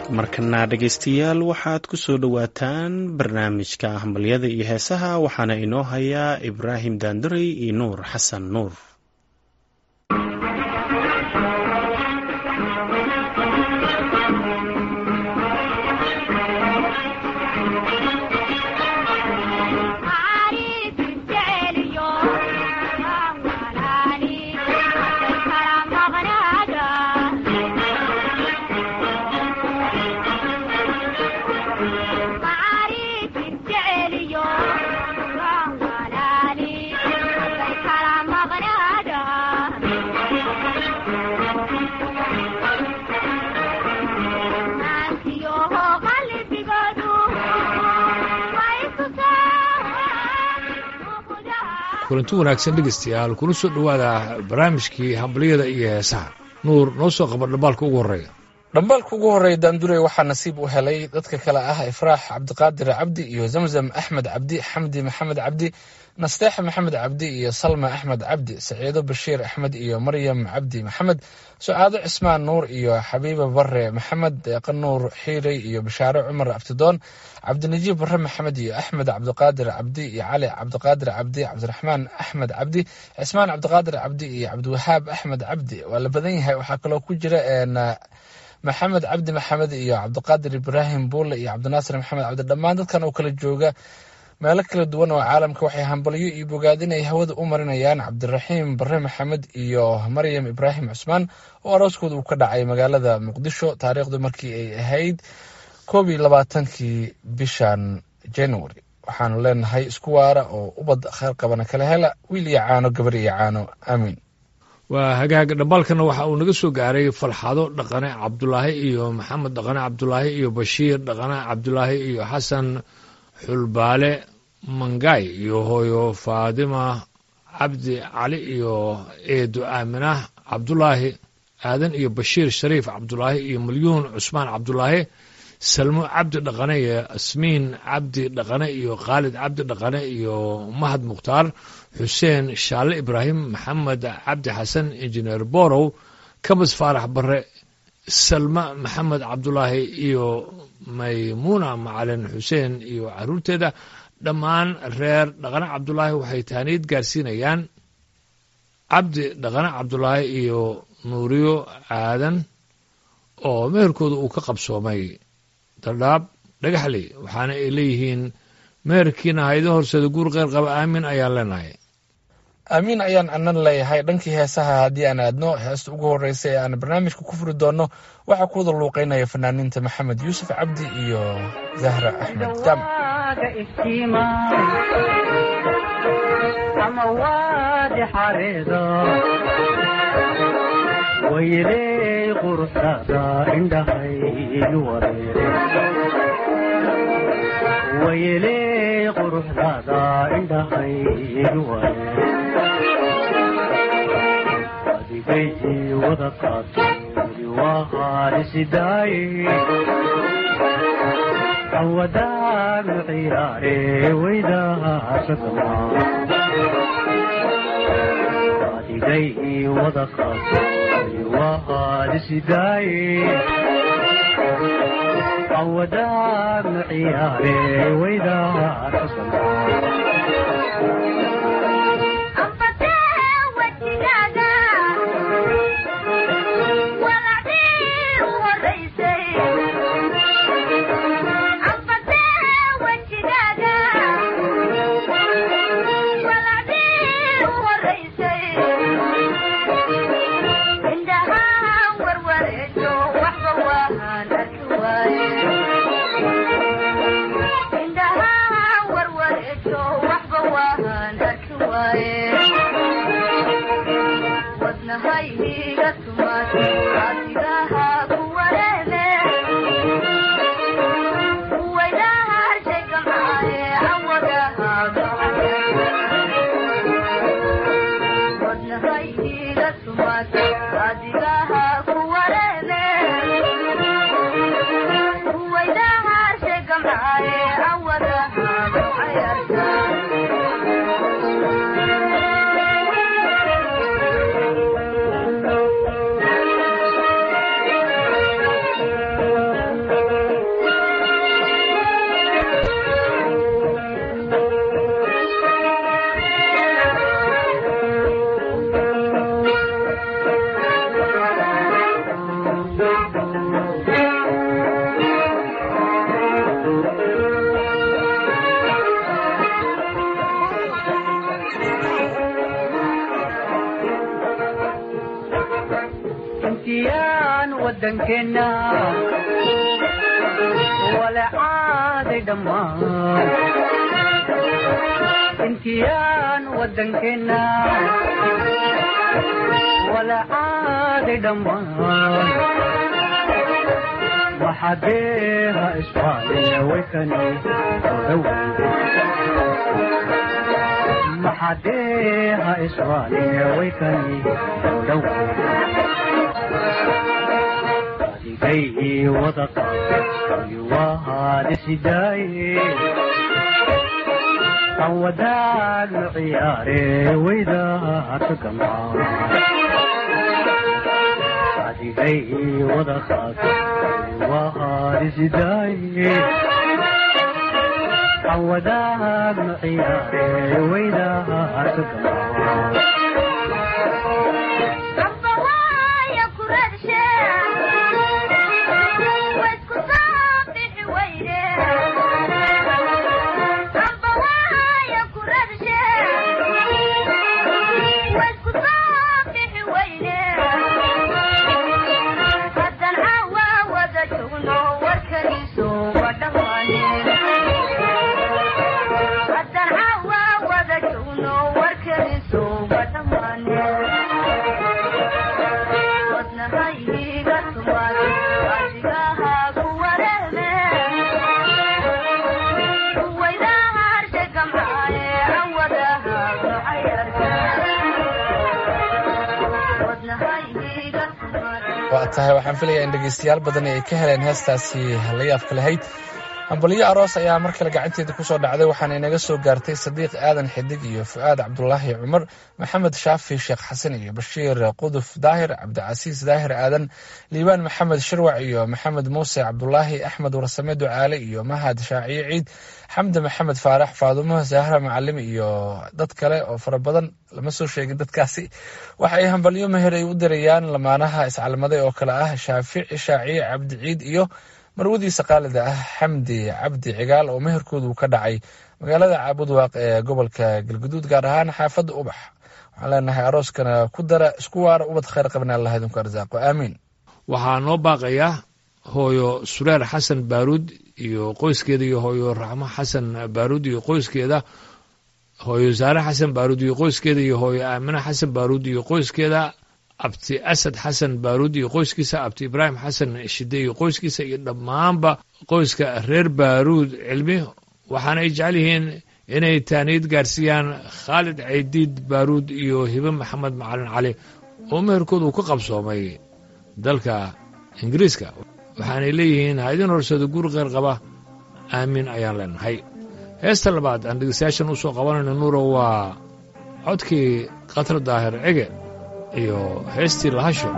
markana dhegaystayaal waxaad ku soo dhowaataan barnaamijka hambalyada iyo heesaha waxaana inoo hayaa ibraahim daanduray iyo nuur xasan nuur kulanti wanaagsan dhegeystayaal kuna soo dhowaada barnaamijkii hambalyada iyo heesaha nuur noo soo qaba dhambaalka ugu horreeya dhambaalka ugu horreeya daandurey waxaa nasiib u helay dadka kale ah ifraax cabdiqaadir cabdi iyo zamzam axmed cabdi xamdi maxamed cabdi nasteexa maxamed cabdi iyo salma axmed cabdi saciido bashiir axmed iyo maryam cabdi maxamed sucaado cismaan nuur iyo xabiiba bare maxamed deeqa nuur xiirey iyo bashaare cumar abtidoon cabdinajiib bare maxamed iyo axmed cabdiqaadir cabdi iyo cali cabdiqaadir cabdi cabdiraxmaan axmed cabdi cismaan cabdiqaadir cabdi iyo cabdiwahaab axmed cabdi waa la badan yahay waxaa kaloo ku jira maxamed cabdi maxamed iyo cabdiqaadir ibraahim buule iyo cabdinaasir maxamed cabdi dhammaan dadkan oo kala jooga meelo kala duwan oo caalamka waxay hambalyo iyo bogaadin ay hawada u marinayaan cabdiraxiim bare maxamed iyo maryam ibraahim cusmaan oo arooskooda uu ka dhacay magaalada muqdisho taariikhdu markii ay ahayd koob iyo labaatankii bishan january waxaanu leenahay isku waara oo ubad kheyr qabana kala hela wiil iyo caano gabar iyo caano aamiin waa hagaag dhambaalkana waxa uu naga soo gaaray falxado dhaqane cabdulaahi iyo maxamed dhaqane cabdulaahi iyo bashiir dhaqane cabdulaahi iyo xasan xulbaale mangay iyo hooyo faadima cabdi cali iyo eedo aaminah cabdulaahi aadan iyo bashiir shariif cabdulaahi iyo milyuun cusmaan cabdulaahi salmo cabdi dhaqane iyo asmiin cabdi dhaqane iyo khaalid cabdi dhaqane iyo mahad mukhtaar xuseen shaalle ibraahim maxamed cabdi xasan injineer borow kabas faarax bare salma maxamed cabdulaahi iyo maymuuna macalin xuseen iyo caruurteeda dhammaan reer dhaqane cabdulaahi waxay taaniid gaarsiinayaan cabdi dhaqane cabdulaahi iyo nuuriyo aadan oo meherkooda uu ka qabsoomay dardhaab dhagaxley waxaana ay leeyihiin meherkiina haydo horseeda guur qeyr qaba aamin ayaan leenahay aamiin ayaan anan leeyahay dhankii heesaha haddii aan aadno heesta ugu horreysa ee aan barnaamijka ku furi doonno waxaa ku wada luuqeynaya fanaaniinta maxamed yuusuf cabdi iyo zahra axmed jam wayley quruxdada indhahaynu wareere wayley quruxdada indhahaynu wareere adigaytii wada qaaturi waa haalisidaaye awadaanu ciyaare weydahasadama adigay wada qaaturi waa haalisidaaye awadaanu ciyaare weydahasadama wadankeenna walacaaday dhammaan intiyaan wadankeenna walacaaday dhammaan maxadeeha isfaaliya waykani maxadeeha isfaaliya waykani dhow adigay wada qaadisidaye aan wadaagno ciyaare waydaaka gamaa adigay wada qaad wahaadisidaye aan wadaagno ciyaare waydaaka gamaa waa tahay waxaan filayaa in dhegaystayaal badan ay ka heleen heestaasi la yaabka lahayd hambalyo aroos ayaa mar kale gacanteeda kusoo dhacday waxaana inaga soo gaartay sadiiq aadan xidig iyo fu'aad cabdulaahi cumar maxamed shaafi sheekh xasan iyo bashiir quduf daahir cabdicasiis daahir aadan liibaan maxamed shirwac iyo maxamed muuse cabdulaahi axmed warsame ducaale iyo mahad shaaciye ciid xamdi maxamed faarax faadumo zahra macalim iyo dad kale oo fara badan lama soo sheegin dadkaasi waxa ay hambalyo meher ay u dirayaan lamaanaha iscalmaday oo kale ah shaafici shaaciye cabdi ciid iyo marwadiisa qaalida ah xamdi cabdi cigaal oo meherkoodu ka dhacay magaalada caabudwaaq ee gobolka galguduud gaar ahaan xaafadda ubax waxaan leenahay arooskana ku dara isku waara ubad khayr qabna allah idinku arsaaqo aamiin waxaa noo baaqaya hooyo sureer xasan baaruud iyo qoyskeeda iyo hooyo raxmo xasan baaruud iyo qoyskeeda hooyo saare xasan baaruud iyo qoyskeeda iyo hooyo aamine xasan baaruud iyo qoyskeeda abti asad xasan baaruud iyo qoyskiisa abti ibraahim xasan shide iyo qoyskiisa iyo dhammaanba qoyska reer baaruud cilmi waxaana ay jecel yihiin inay taaniyad gaarsiiyaan khaalid caydiid baaruud iyo hibe maxamed macalin cali oo meherkooda uu ka qabsoomay dalka ingiriiska waxaanay leeyihiin ha idin horsado guri kheyr qaba aamiin ayaan leenahay heesta labaad aan dhegeystayaashan usoo qabanayno nuuro waa codkii khatar daahir cege iyo heestii lahasho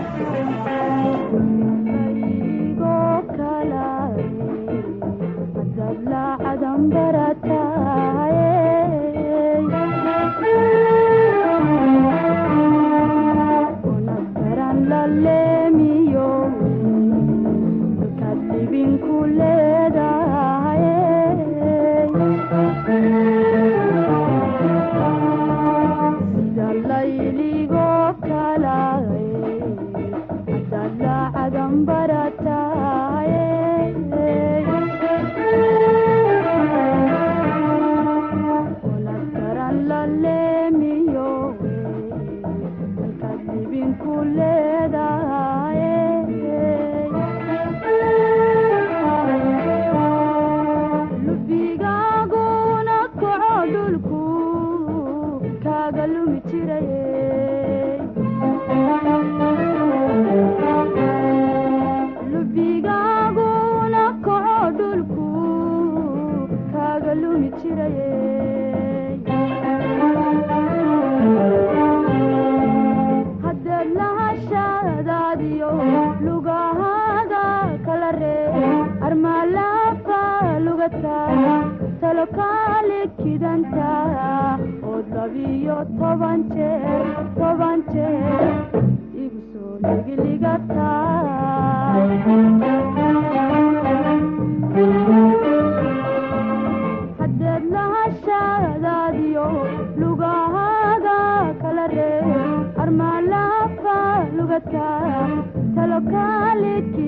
talo kale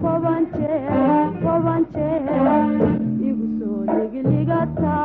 toban jeer toban jeer igu soo ligligata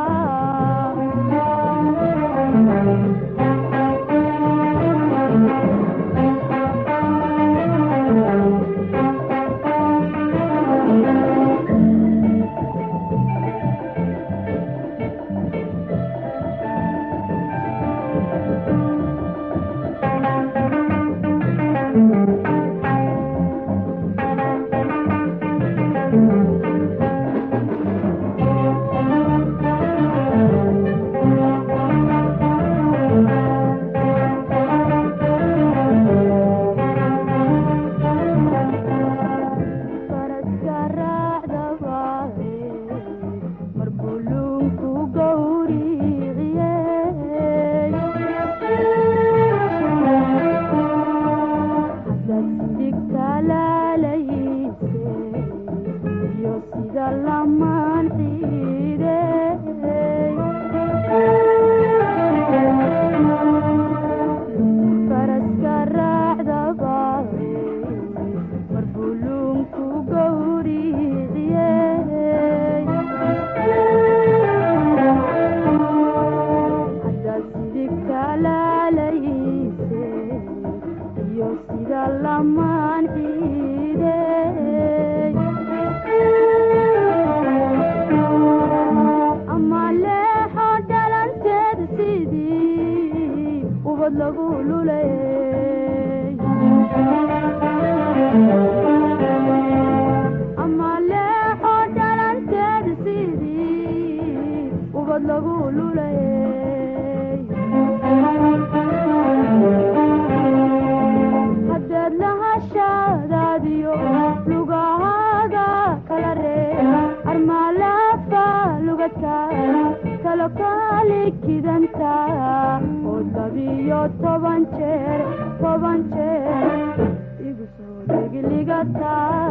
faraska raacdabaae mar buluunku gowriciye haddaad sigtalaalayse iyo sida lamaan ciide faraska raacdabaae mar buluunku gowriciye haddaad sidigtalaalayse iyo sida lamaan ciide ama leexo dhalanteed sidii ubad lagu lulay ama leexo dhalanteed sidii ubad lagu lulay haddeed lahashadaadiyo lugahaaga kala reeb armaalafa lugadka kalo kaali kidanta oo labiyo toban jeer toban jeer igu soo dhigligata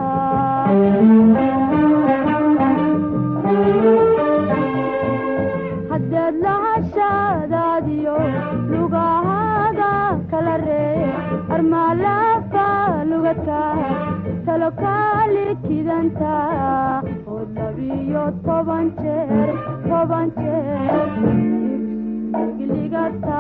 haddeed lahashadaadiyo lugahaaga kala reeb armaalafa lugadka talo kaali kidanta oo labiyo toban jeer toban jeer dhigligata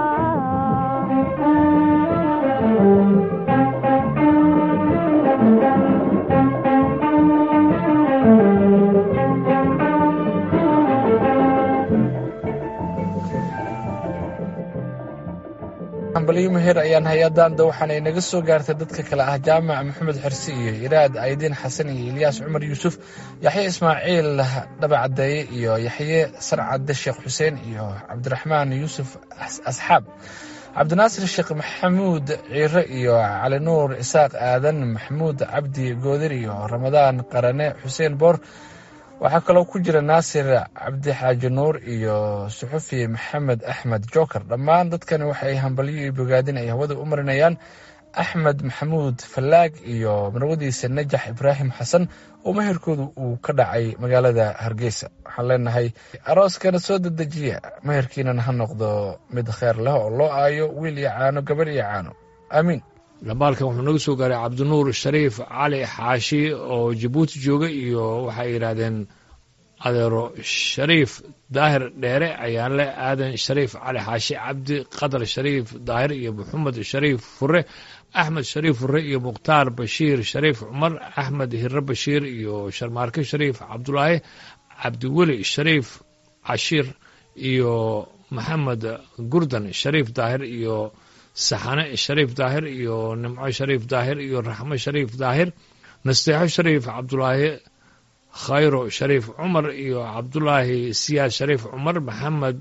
hambaliyo meher ayaan hay-adanda waxaana inaga soo gaartay dadka kale ah jaamac maxamed xersi iyo iraad aydiin xasan iyo ilyaas cumar yuusuf yaxye ismaaciil dhabacadeeye iyo yaxye sarcade sheekh xuseen iyo cabdiraxmaan yuusuf asxaab cabdinaasir sheekh maxamuud ciire iyo cali nuur isaaq aadan maxamuud cabdi goodir iyo ramadaan qarane xuseen boor waxaa kaloo ku jira naasir cabdi xaaji nuur iyo suxufi maxamed axmed joker dhammaan dadkani waxay hambalyo iyo bogaadin ay hawada u marinayaan axmed maxamuud fallaag iyo marwadiisa najax ibraahim xasan oo meherkoodu uu ka dhacay magaalada hargeysa waxaan leenahay arooskana soo dedejiya meherkiinana ha noqdo mid kheer leh oo loo aayo wiil iyo caano gabar iyo caano aamiin dhambaalkan wuxuu naga soo gaaray cabdinuur shariif cali xaashi oo jabuuti jooga iyo waxay yidhaahdeen adeero shariif daahir dheere ayaanle aadan shariif cali xaashi cabdi qadar shariif daahir iyo maxamed shariif fure axmed shariif fure iyo mukhtaar bashiir shariif cumar axmed hire bashiir iyo sharmaarke shariif cabdulaahi cabdiweli shariif cashiir iyo maxamed gurdan shariif daahir iyo saxane shariif daahir iyo nimco shariif daahir iyo raxmo shariif daahir nasteexo shariif cabdulaahi khayro shariif cumar iyo cabdulaahi siyaad shariif cumar maxamed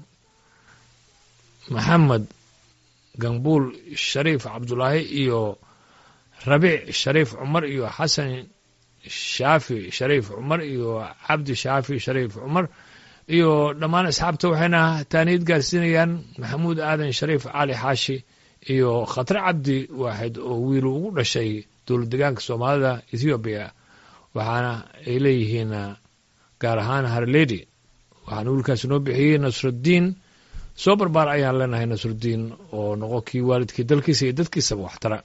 maxamed gambuul shariif cabdulaahi iyo rabiic shariif cumar iyo xasan shaafi shariif cumar iyo cabdi shaafi shariif cumar iyo dhammaan asxaabta waxayna taaniid gaarsiinayaan maxamuud aadan shariif cali xaashi iyo khatre cabdi waaxid oo wiil ugu dhashay dowlad degaanka soomaalida ethoobiya waxaana ay leeyihiin gaar ahaan harledi waxaana wiilkaasi noo bixiyey nasruddiin soo barbaar ayaan leenahay nasruddiin oo noqo kii waalidkii dalkiisa iyo dadkiisaba waxtara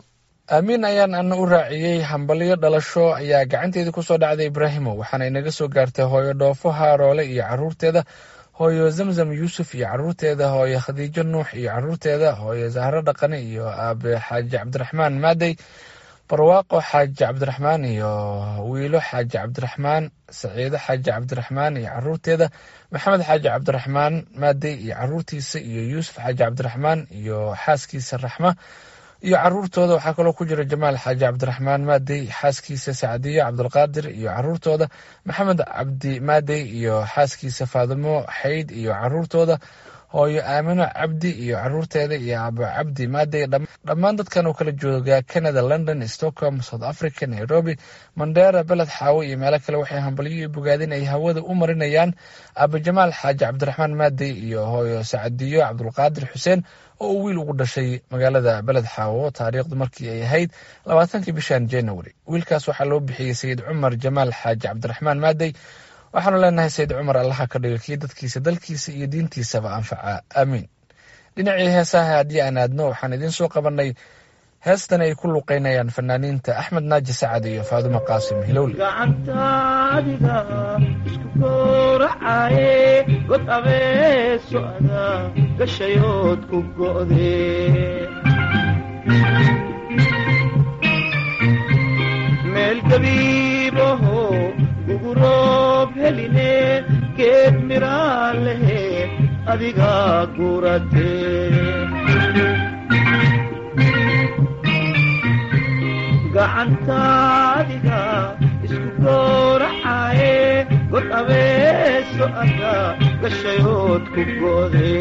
aamiin ayaan ana u raaciyey hambalyo dhalasho ayaa gacanteedii kusoo dhacday ibraahimo waxaana inaga soo gaartay hooyo dhoofo haaroole iyo caruurteeda hooyo zamzam yuusuf iyo caruurteeda hooyo khadiijo nuux iyo caruurteeda hooyo zahro dhaqane iyo aabe xaaji cabdiraxmaan maadey barwaaqo xaaji cabdiraxmaan iyo wiilo xaaji cabdiraxmaan saciido xaaji cabdiraxmaan iyo caruurteeda maxamed xaaji cabdiraxmaan maadey iyo caruurtiisa iyo yuusuf xaaji cabdiraxmaan iyo xaaskiisa raxma iyo caruurtooda waxaa kaloo ku jira jamaal xaaji cabdiraxmaan maadey xaaskiisa sacdiyo cabdulqaadir iyo caruurtooda maxamed cabdi maadey iyo xaaskiisa faadimo xayd iyo caruurtooda hooyo aamino cabdi iyo caruurteeda iyo abo cabdi maadey dhammaan dadkan oo kala jooga canada london stockholm south africa nairobi mandera beled xaawo iyo meelo kale waxay hambalyo iyo bogaadin ay hawada u marinayaan abo jamaal xaaji cabdiraxmaan maadey iyo hooyo sacdiyo cabdulqaadir xuseen oo uu wiil ugu dhashay magaalada beled xaawo taariikhdu markii ay ahayd labaatankii bishan january wiilkaas waxaa loo bixiyey sayid cumar jamaal xaaji cabdiraxmaan maadey waxaanu leenahay sayid cumar allaha ka dhiga kii dadkiisa dalkiisa iyo diintiisaba anfaca aamiin dhinacii heesaha haddii aan aadno waxaan idiin soo qabanay heestan ay ku luqeynayaan fanaaniinta axmed naaji sacad iyo faadumo qaasim hilowle gacantaadiga isku gowracaye god abeeso ada gashayood ku go'de meel gabiibaho guguroob heline geed miraa lehe adiga gurate gacantaadiga isku gowracaye god abeeso ada gashayood ku go'de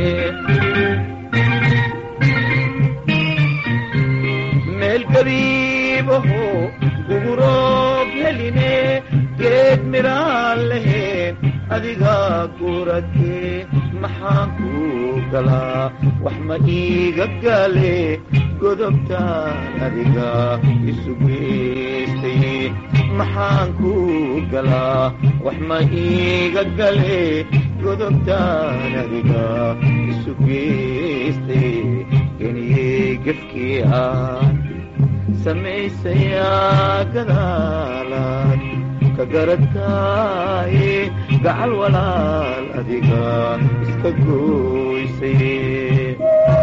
meel gabiibaho guguroob heline geed miraa leheen adiga gurate maxaan ku galaa wax ma iiga gale godobtaan adiga isu geystay maxaan ku galaa wax ma iiga gale godobtaan adiga isu geystay geniyey gefkii aan samaysayaa gadaalaad ka garataaye gacal walaal adiga iska gooysay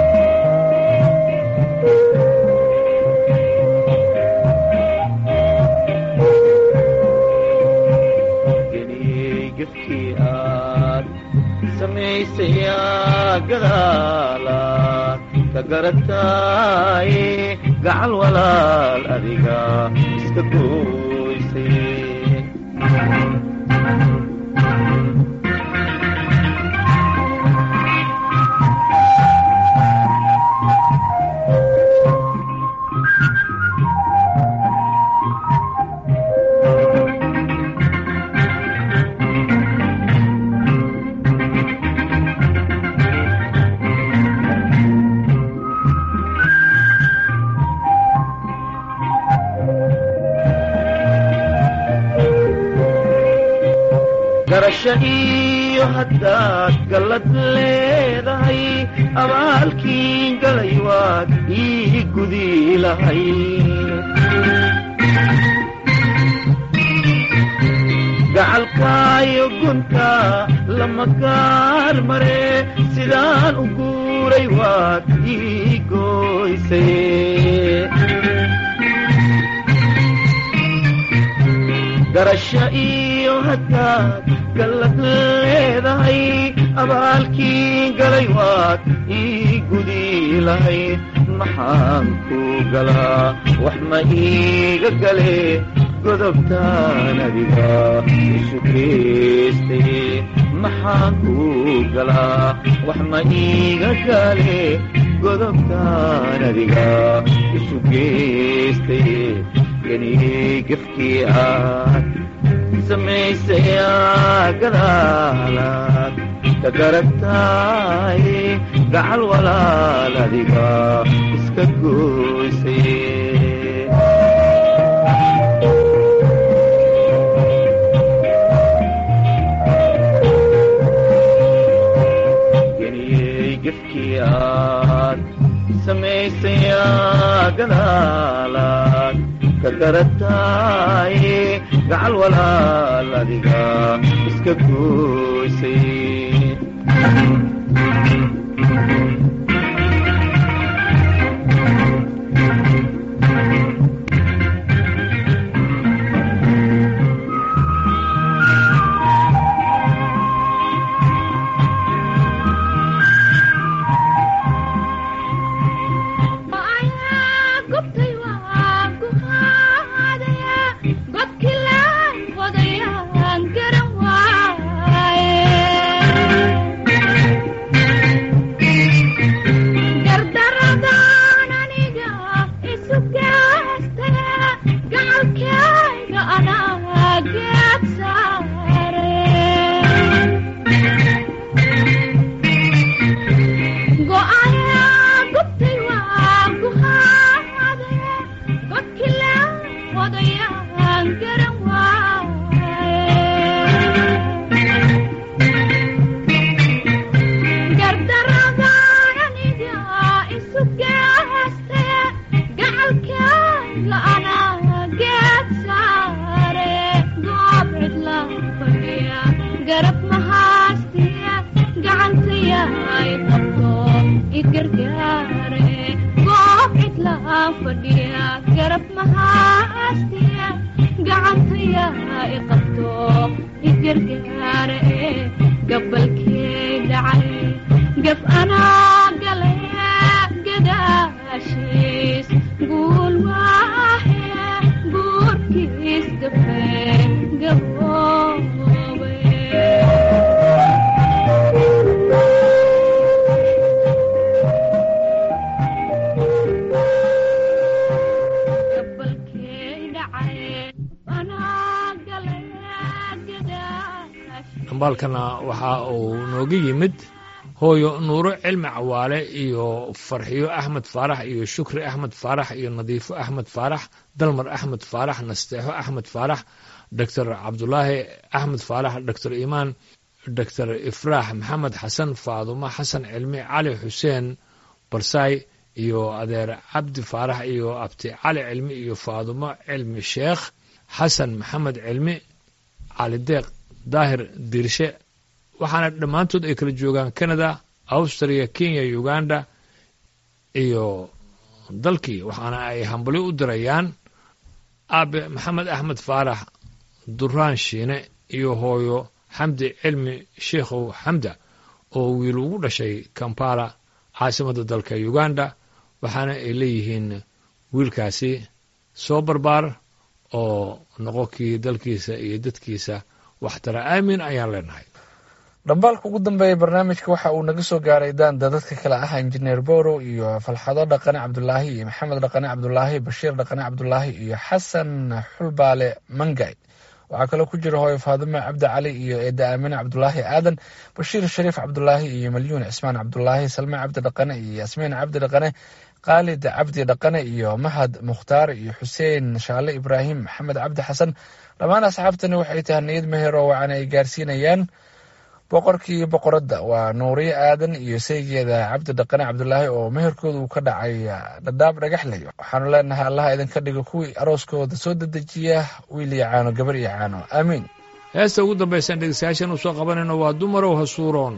geniyey gefkii aad samaysayaa gadaalaad ka garataaye gacal walaal adiga iska gooysay garasho iyo haddaad gallad leedahay abaalkiin galay waad ii gudi lahay gacalkaayo gunta lama gaar mare sidaan u guuray waad ii gooysay garasho iyo haddaad gallad leedahay abaalkii galay waad ii gudi lahayd maxaan ku galaa wax ma iiga gale godobtaan adiga isu geystay maxaan ku galaa wax ma iiga gale godobtaan adiga isu geystay geniyey gefkii aad samaysayaa gadaalaad ka garagtaay gacal walaal adiga iska gooysay geniyey gefkii aad samaysayaa gadaal garataaye gacal walaal adiga iska gooysay dhambaalkana waxa uu nooga yimid hooyo nuuro cilmi cawaale iyo farxiyo axmed faarax iyo shukri axmed faarax iyo nadiifo axmed faarax dalmar axmed faarax nasteexo axmed faarax doctor cabdulaahi axmed faarax doctor imaan doctor ifraax maxamed xasan faadumo xasan cilmi cali xuseen barsaay iyo adeer cabdi faarax iyo abti cali cilmi iyo faadumo cilmi sheekh xasan maxamed cilmi cali deeq daahir diirshe waxaana dhammaantood ay kala joogaan canada austria kenya uganda iyo dalkii waxaana ay hambalyo u dirayaan aabe maxamed axmed faarax duraan shiine iyo hooyo xamdi cilmi sheikhow xamda oo wiil ugu dhashay kampala caasimadda dalka uganda waxaana ay leeyihiin wiilkaasi soo barbaar oo noqo kii dalkiisa iyo dadkiisa waxtara aamin ayaan leenahay dhambaalka ugu dambeeya barnaamijka waxa uu naga soo gaaray daanda dadka kale ah injineer borow iyo falxado dhaqane cabdulaahi iyo maxamed dhaqane cabdulaahi bashiir dhaqane cabdulaahi iyo xasan xulbaale mangay waxaa kaloo ku jira hooyo faadime cabdi cali iyo eeda aamine cabdulaahi aadan bashiir shariif cabdulaahi iyo malyuun cismaan cabdulaahi salme cabdi dhaqane iyo yasmiin cabdi dhaqane khaalid cabdi dhaqane iyo mahad mukhtaar iyo xuseen shaale ibraahim maxamed cabdi xasan dhammaan asxaabtani waxay tahay niyad meher oo wacan ay gaarsiinayaan boqorkii boqoradda waa nuuriye aadan iyo saygeeda cabdi dhaqane cabdulaahi oo meherkooda uu ka dhacay dhadhaab dhagaxley waxaanu leenahay allaha idinka dhigo kuwii arooskooda soo dedejiya wiil iyo caano gabar iyo caano aamiin heesta ugu dambaysaan dhegeystayaashan u soo qabanayno waa dumarow hasuuroon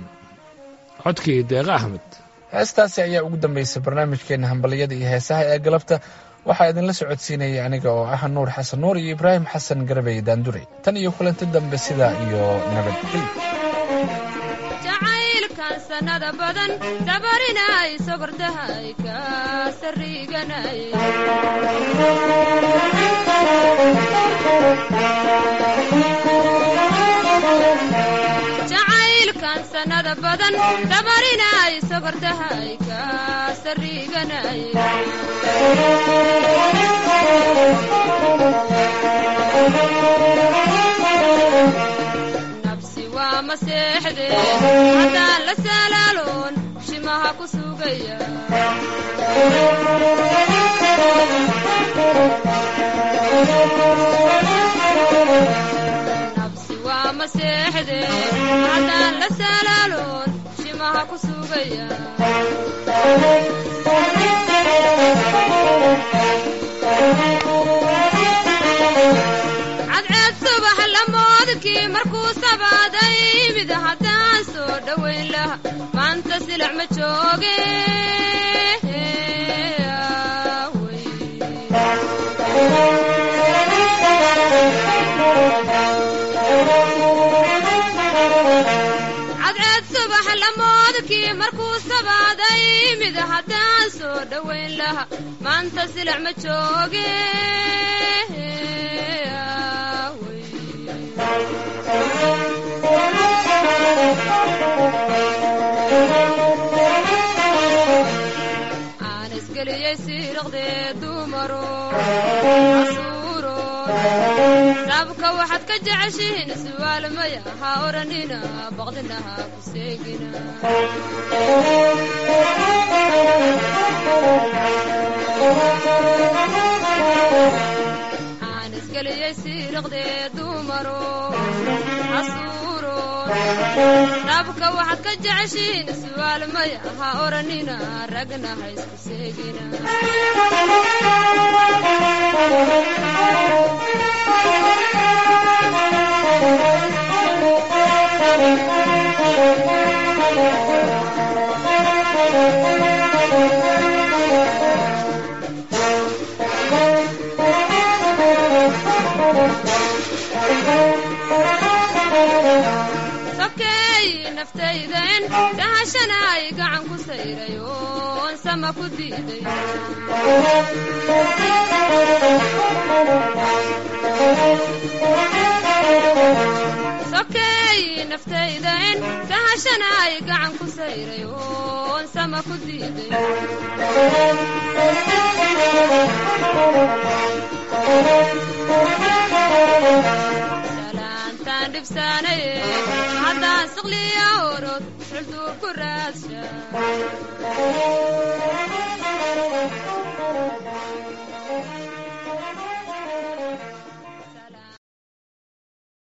codkii deeqa axmed heestaasi ayaa ugu dambeysay barnaamijkeena hambaliyada iyo heesaha ee galabta waxaa idinla socodsiinayay aniga oo ah nuur xasan nuur iyo ibraahim xasan garbey daandure tan iyo kulanti dambe sidaa iyo nabadgelyo jacaylkan sanada badan dabarinay sogordahay ka sariganay jacaylkan sanada badan dabarinay sogordahay ka sariganay nabsi waa maseexde haddaan la salaaloon shimaha ku sugaya nabsi waa maseexde haddaan la salaaloon shimaha ku sugaya cadceed subax lamoodkii markuu sabaaday mid haddaan soo dhowayn laha maanta silac ma jooge cadceed subax lamoodkii markuu sabaaday mid haddaan soo dhowayn laha maanta silac ma jooge aan isgeliyey siiraqdee dumaro casuuro sabka waxaad ka jeceshihiin su'aal maya ha odhanina baqdina ha ku seegina aan isgeliyey siiraqdee dumaro casuuro sabka waxaad ka jeceshihiin su'aal maya ha odhanina ragna ha isku seegina sokeey naftayden dhahashanaay gacan ku sayray oon sama ku diiday sokeey naftayden dhahashanaay gacan ku sayray oon sama ku diiday salaantaan dhibsaanaye haddaan siqliya orod xulduur ku raadsha